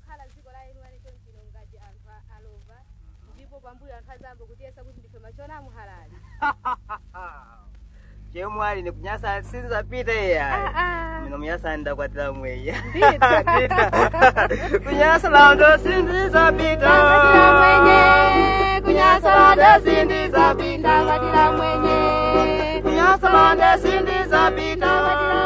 kukhala dziko la enu alecho mchino ngati anthu a- alova ndipo pambuyo anthu azambo kutiyesa kuti ndife machona muhalali chemwali nikunyasa sinzapita iya mino muyasa ndakwatira mweya kunyasa lando sindizapita Ndakwatira mwenye, kunyasa lando sindizapita ndakwatira mwenye kunyasa lando sindizapita